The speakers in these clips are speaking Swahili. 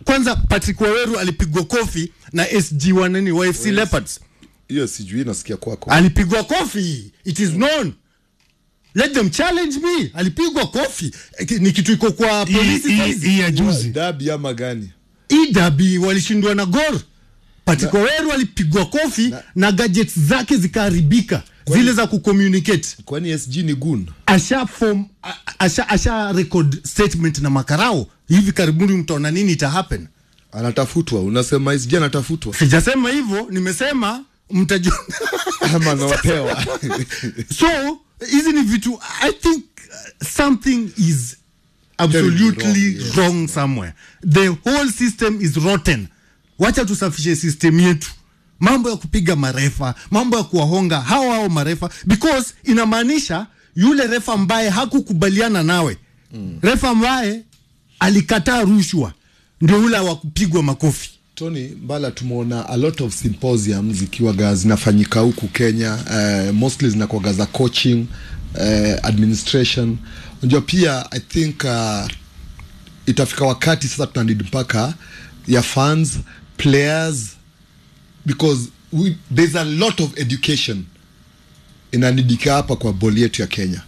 kwanza patrick waweru alipigwa kofi na sg wa nini wa fc leopards hiyo sijui nasikia kwako alipigwa kofi it is known let them challenge me alipigwa kofi Eh, ni kitu iko kwa Hii- polisi hii- saizi. hii ya juzi dabi ama gani idabi walishindwa na gor patrick waweru alipigwa kofi na, gadgets zake zikaharibika zile za kucommunicate kwani sg ni gun asha form a- asha, asha record statement na makarao hivi karibuni mtaona nini ita happen anatafutwa unasema sg anatafutwa sijasema hivyo nimesema mtajua ama anapewa so hizi ni vitu i think uh, something is absolutely wrong, yes. wrong somewhere the whole system is rotten wacha tusafishe system yetu mambo ya kupiga marefa mambo ya kuwahonga hao hao marefa because inamaanisha yule refa ambaye hakukubaliana nawe mm. refa ambaye alikataa rushwa ndio ule wa kupigwa makofi tony mbala tumeona a lot of symposium zikiwaga zinafanyika huku kenya uh, mostly zinakwaga za coaching uh, administration unajua pia i think uh, itafika wakati sasa tunanid mpaka ya fans players because we, there's a lot of education inanidika hapa kwa boli yetu ya kenya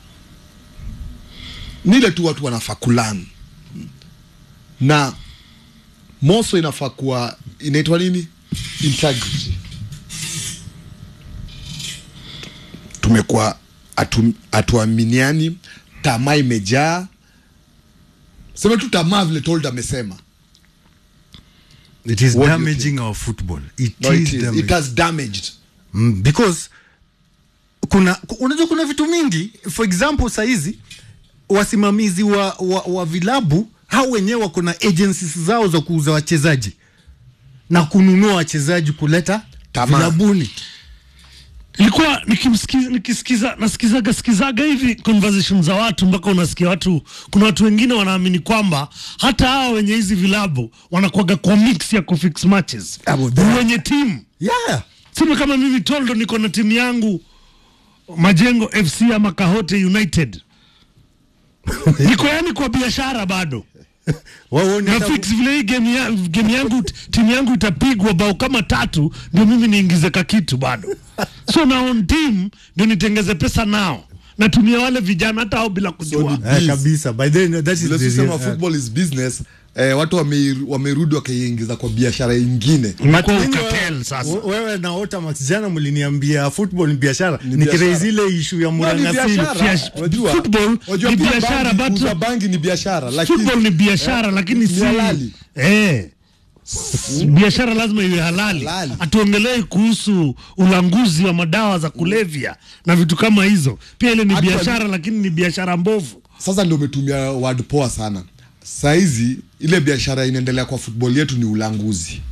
nile tu watu wanafaa kulan na moso inafaa kuwa inaitwa nini integrity tumekuwa hatu- hatuaminiani tamaa imejaa sema tu tamaa vile told amesema it is What do you damaging our football it no, is it, is, damaging. it has damaged mm, because kuna ku- unajua kuna vitu mingi for example sahizi wasimamizi wa, wa, wa vilabu hao wenyewe wako na agencies zao za kuuza wachezaji na kununua wachezaji kuleta Tamaa. vilabuni ilikuwa nikimsikiza nikisikiza nasikizaga sikizaga hivi conversation za watu mpaka unasikia watu kuna watu wengine wanaamini kwamba hata hawa wenye hizi vilabu wanakuaga kwa mix ya kufix matches Abo, that- wenye timu yeah sema kama mimi toldo niko na timu yangu majengo fc ama kahote united niko yani kwa biashara bado waone na fix vile hii game, ya, game yangu timu yangu itapigwa bao kama tatu ndio mimi niingize ka kitu bado so na on team ndio nitengeze pesa nao natumia wale vijana hata au bila kujua ni- eh, Yes. kabisa by then that is vile the sisema real- football is business eh, watu wame- wamerudi wakaiingiza kwa biashara ingine Imekuwa But ukatel wewe- sasa. wewe na Otamax jana mliniambia football ni biashara Ni nikirei biashara. zile ishu ya No, ni Murangasili biashara. Biash- Unajua- football unajua ni pia biashara, bangi- but- kuuza bangi ni biashara lakini football ni biashara lakini ni si halali. eh biashara lazima iwe halali Halali. hatuongelei kuhusu ulanguzi wa madawa za kulevya na vitu kama hizo pia ile ni Actually- biashara lakini ni biashara mbovu sasa ndio umetumia word poa sana sahizi ile biashara inaendelea kwa football yetu ni ulanguzi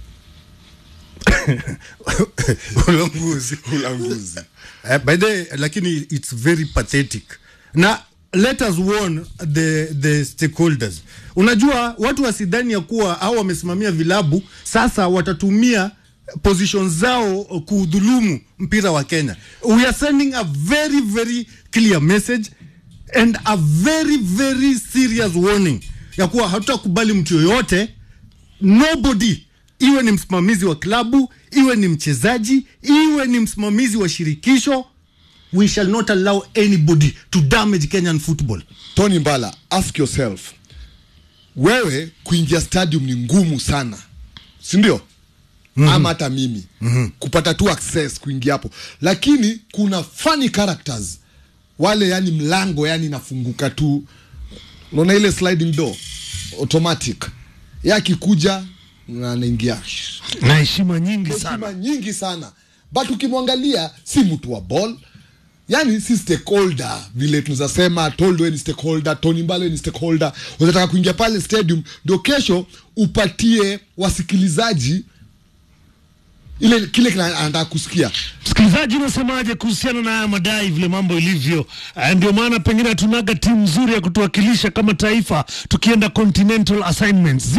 ulanguzi ulanguzi Uh, by the lakini it's very pathetic na let us warn the, the stakeholders unajua watu wasidhani ya kuwa au wamesimamia vilabu sasa watatumia position zao kudhulumu mpira wa kenya we are sending a very very clear message and a very very serious warning ya kuwa hatutakubali mtu yoyote nobody iwe ni msimamizi wa klabu iwe ni mchezaji iwe ni msimamizi wa shirikisho we shall not allow anybody to damage kenyan football tony mbala ask yourself wewe kuingia stadium ni ngumu sana sindio mm-hmm. ama hata mimi mm-hmm. kupata tu access kuingia hapo lakini kuna funny characters wale yani mlango yani inafunguka tu unaona ile sliding door automatic ye akikuja na anaingia na heshima nyingi heshima sana nyingi sana but ukimwangalia si mtu wa ball yani si stakeholder vile tunaweza sema toldo ni stakeholder tony mbale ni stakeholder unataka kuingia pale stadium ndio kesho upatie wasikilizaji ile kile kila anataka kusikia Msikilizaji, unasemaje kuhusiana na haya madai vile mambo ilivyo? Eh, Ndio maana pengine hatunaga timu nzuri ya kutuwakilisha kama taifa tukienda continental assignments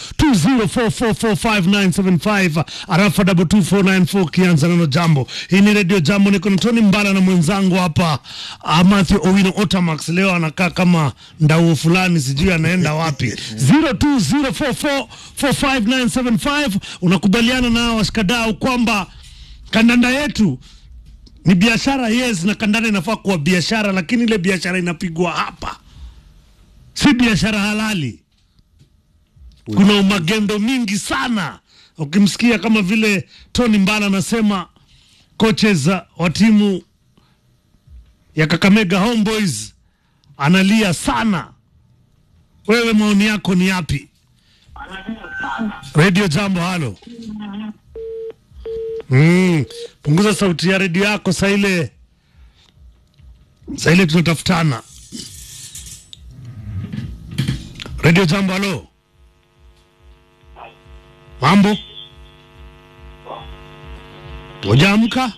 0204445975 arafa 22494 kianza neno jambo. Hii ni Radio Jambo, niko na Tony Mbala na mwenzangu hapa uh, Matthew Owino Otamax. Leo anakaa kama ndauo fulani, sijui anaenda wapi. 0204445975 unakubaliana na washikadau kwamba kandanda yetu ni biashara yes, na kandanda inafaa kuwa biashara, lakini ile biashara inapigwa hapa, si biashara halali. Kuna umagendo mingi sana, ukimsikia kama vile Tony Mbala anasema coaches wa timu ya Kakamega Homeboys analia sana. Wewe maoni yako ni yapi? Radio Jambo, halo. Mm, punguza sauti ya redio yako saa ile saa ile tunatafutana. Radio Jambo, halo. Mambo, hujaamka?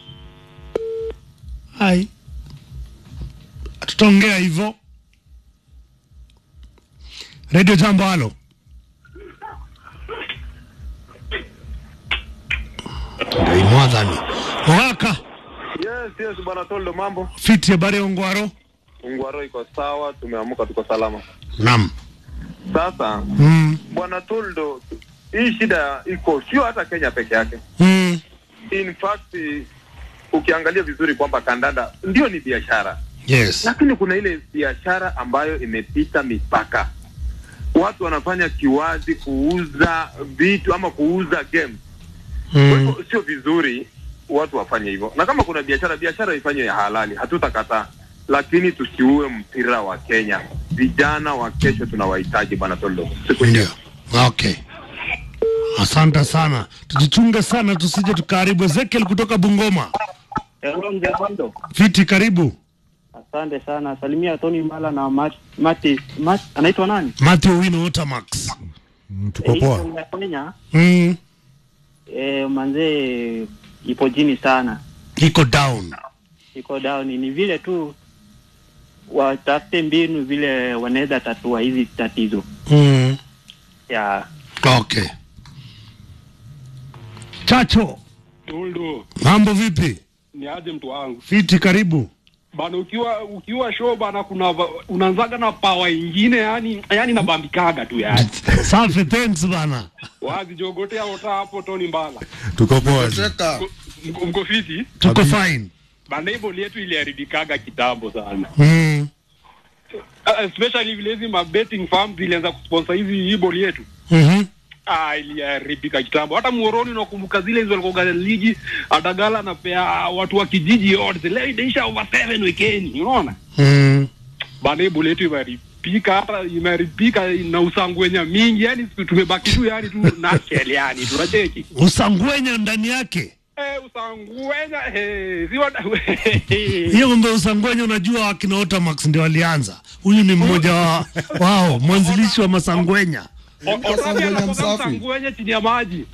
Hai, tutaongea hivyo. Radio Jambo, halo. Ndio imwadhani Mwaka Yes, yes, bwana Toldo, mambo. fiti habari ya Ongwaro. Ungwaro iko sawa, tumeamuka, tuko salama. Naam. Sasa Mm. bwana Toldo, hii shida iko sio hata Kenya peke yake. Mm. In fact, ukiangalia vizuri kwamba kandanda ndio ni biashara, Yes. lakini kuna ile biashara ambayo imepita mipaka. Watu wanafanya kiwazi kuuza vitu ama kuuza game. Kwa Mm. hivyo sio vizuri watu wafanye hivyo, na kama kuna biashara, biashara ifanywe ya halali, hatutakataa, lakini tusiue mpira wa Kenya. Vijana wa kesho tunawahitaji, bwana Toldo. Siku Ndio. njema. Okay. Asante sana, tujichunge sana tusije tukaharibu. Ezekiel kutoka Bungoma, Hello, mzee Bondo. fiti, karibu. Asante sana. Salimia Tony Mbala na Mat, Mati, Mat, anaitwa nani? Matthew Wino Otamax. Mm, tuko poa. Eh, ya Kenya Mm. eh, manzee ipo chini sana, Iko down. iko down. Ni vile tu watafute mbinu vile wanaweza tatua hizi tatizo Mm. ya Okay. Chacho, Toldo, mambo vipi? ni aje mtu wangu Fiti, karibu. bana, ukiwa ukiwa show bana, kuna va- unaanzaga na pawa ingine, yani yani nabambikaga tu yani Safi, thanks bana. wazi jogotea ota hapo Tony Mbala, Tuko poa. Teka, Mko- mko fiti Tuko Kabisa. fine. bana, hii boli yetu iliharibikaga kitambo sana, Mm. Uh, especially vile hizi ma betting farms zilianza kusponsor hizi hii boli yetu Mhm. Ah, iliharibika kitambo. Hata Muhoroni unakumbuka zile hizo walikuwa ligi Adagala anapea watu wa kijiji odds. Leo inaisha over 7 weekend, unaona? Mm. bana hii boli yetu imeharibika, hata imeharibika na usangwenya mingi, yani tumebaki tu yani tu nashel yani tunacheki Usangwenya ndani yake. eh, usangwenya eh, si wada Hiyo mambo ya usangwenya, unajua wakina Otamax ndio walianza. Huyu ni mmoja wa wao, mwanzilishi wa masangwenya. Sangwenya msafi. usangwenya chini ya maji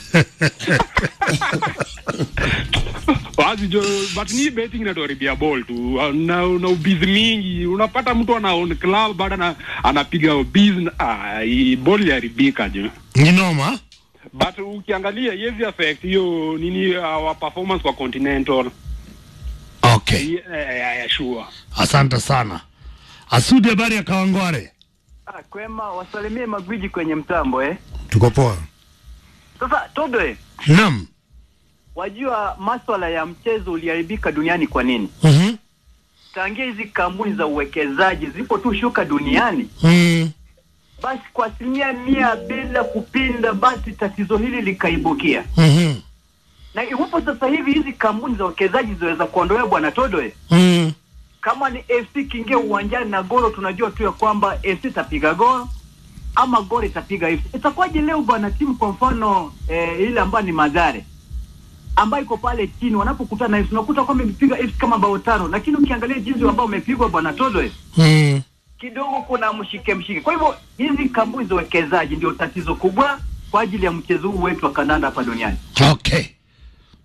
wazi jo but ni betting inatuharibia ball tu na, na ubizi mingi unapata mtu ana own club bado ana, anapiga ubizi ah, hii ball iliharibika jo Ni noma. but ukiangalia yezi affect hiyo nini our performance kwa continental Okay. yeah, yeah, yeah, sure Asante sana. Asudi, habari ya Kawangware? Ah, kwema wasalimie magwiji kwenye mtambo eh. Tuko poa. Sasa Tobe, Naam. wajua maswala ya mchezo uliharibika duniani kwa nini? Mhm. Tangia hizi kampuni za uwekezaji zipo tu shuka duniani, Mm. basi kwa asilimia mia bila kupinda, basi tatizo hili likaibukia. Mhm. Na iwapo sasa hivi hizi kampuni za uwekezaji zinaweza kuondolewa, bwana Todoe, Mm. kama ni FC kiingia uwanjani na goro, tunajua tu ya kwamba FC itapiga goro ama goro itapiga FC. Itakuwaje leo bwana, timu kwa mfano eh, ile ambayo ni Madhare ambayo iko pale chini, wanapokutana na FC unakuta kwamba imepiga FC kama bao tano, lakini ukiangalia jinsi ambao umepigwa bwana Todoe, Mm. kidogo kuna mshike mshike. Kwa hivyo hizi kampuni za uwekezaji ndio tatizo kubwa kwa ajili ya mchezo huu wetu wa kandanda hapa duniani. Okay.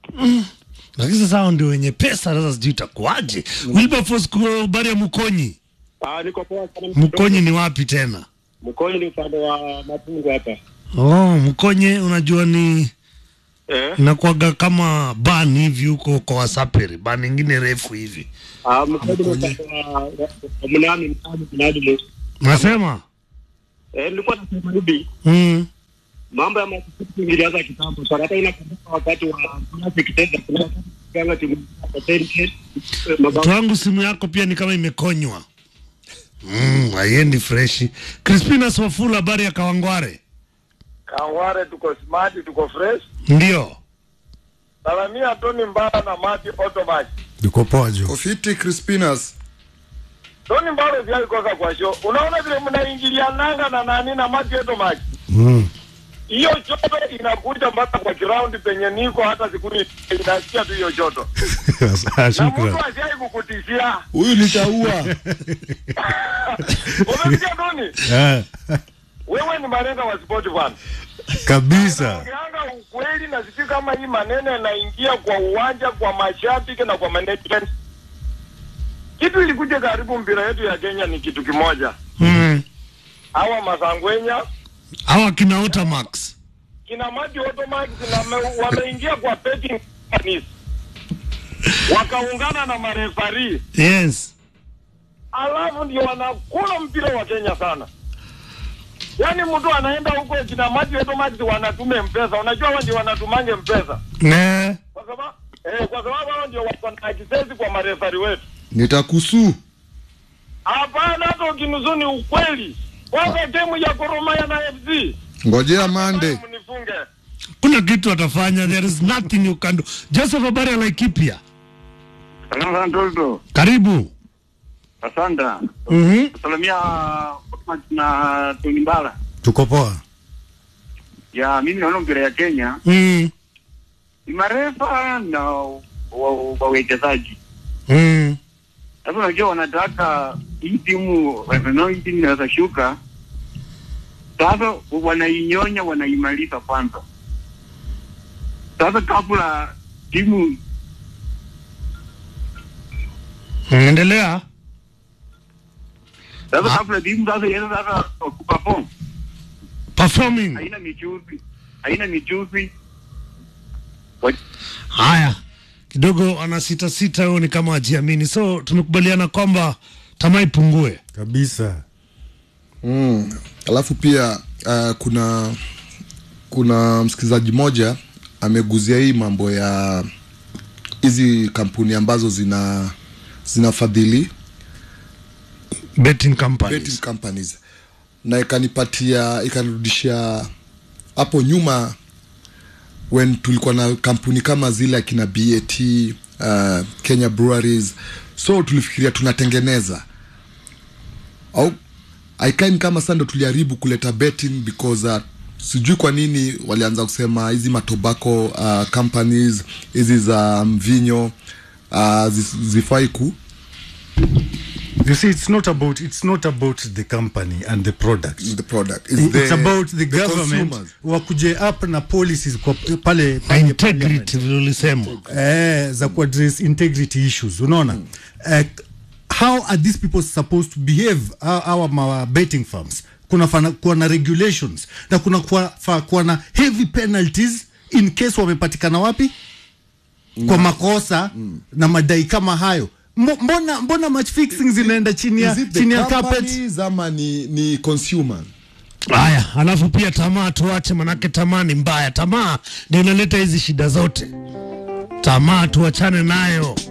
lakini sasa hao ndio wenye pesa sasa sijui itakuwaje wilberforce kwa habari ya mkonyi Ah, niko poa sana. mkonyi ni wapi tena Mkonyi ni upande wa Matungu hapa. oh mkonye unajua ni Eh? inakuwaga kama ban hivi huko kwa wasaperi ban ingine refu hivi Ah, Mkonyi ni upande wa wa- wa Mnami Mnami Mnami. nasema Eh, nilikuwa nasema hivi mm. mambo ya masisi ilianza kitambo sana. Hata inakumbuka wakati wa classic tenda kuna wakati kanga timu ya Tenke mabao mtu wangu simu yako pia ni kama imekonywa mm, haiendi freshi crispinas wafula habari ya kawangware Kaware tuko smart, tuko fresh. ndio Salamia Tony Mbala na Mati Automatic. Niko poa jo. Ofiti Crispinas. Tony Mbala pia alikosa kwa show. Unaona vile mnaingiliananga na nani na Mati Automatic. Mm. Hiyo choto inakuja mpaka kwa ground penye niko hata siku ni inasikia tu hiyo choto. Na mtu Shukran. asiai kukutishia. Huyu nitaua. Umesikia Tony? Eh, Wewe ni malenga wa sport bwana. kabisa. Ukianga ukweli na sijui kama hii maneno yanaingia kwa uwanja, kwa mashabiki na kwa management. Kitu ilikuja karibu mpira yetu ya Kenya ni kitu kimoja. mm. Hawa Masangwenya awa kina Otamax kina Mati Automax na me- wameingia kwa betting companies wakaungana na marefari, yes alafu ndio wanakula mpira wa Kenya sana. Yaani mtu anaenda huko kina Mati Automax wanatume mpesa, unajua wao ndio wanatumange mpesa ne kwa sababu eh, kwa sababu hao ndio wako na access kwa marefari wetu. Nitakusu. Hapana, hata ukinusu ni ukweli. Kwanza timu ya Gor Mahia na FC Ngojea Monday. mnifunge. kuna kitu atafanya there is nothing you can do joseph habari ya laikipia Salamu sana Toldo. karibu Asante. mm-hmm. Salamia na Tony Mbala. Tuko poa. Ya mimi naona mpira ya Kenya mm. ni marefa na wa- wawekezaji. mm. Sasa unajua wanataka hii timu wanao hii timu inaweza shuka. Sasa wanainyonya wanaimaliza kwanza. Sasa kabla timu endelea sasa Ah. kabla timu sasa ianze sasa kuperform performing haina michuzi haina michuzi Wa- haya kidogo ana sita sita huyo ni kama ajiamini so tumekubaliana kwamba tamaa ipungue Kabisa. Mm. Alafu pia uh, kuna kuna msikilizaji mmoja ameguzia hii mambo ya hizi kampuni ambazo zina zinafadhili betting companies betting companies na ikanipatia ikanirudishia hapo nyuma when tulikuwa na kampuni kama zile akina BAT uh, Kenya Breweries so tulifikiria tunatengeneza au aikaini kama sasa ndo tuliharibu kuleta betting because uh, sijui kwa nini walianza kusema hizi matobacco uh, companies hizi za mvinyo uh, zis- zifai ku You see, it's not about it's not about the company and the product. the product It's It's, the- about the, government consumers. wakuje up na policies kwa pale na pale integrity vile ulisema eh, za kuaddress integrity issues unaona mm. eh, how are these people supposed to behave our, our, our betting firms kuna fana, kuwa na regulations na kuna kuwa, fa, kuwa na heavy penalties in case wamepatikana wapi kwa makosa mm. na madai kama hayo Mbo- mbona mbona match fixing zinaenda chini ya Is it the chini ya carpet companies ama ni, ni consumer haya alafu pia tamaa tuache manake tamaa ni mbaya tamaa ndio inaleta hizi shida zote tamaa tuachane nayo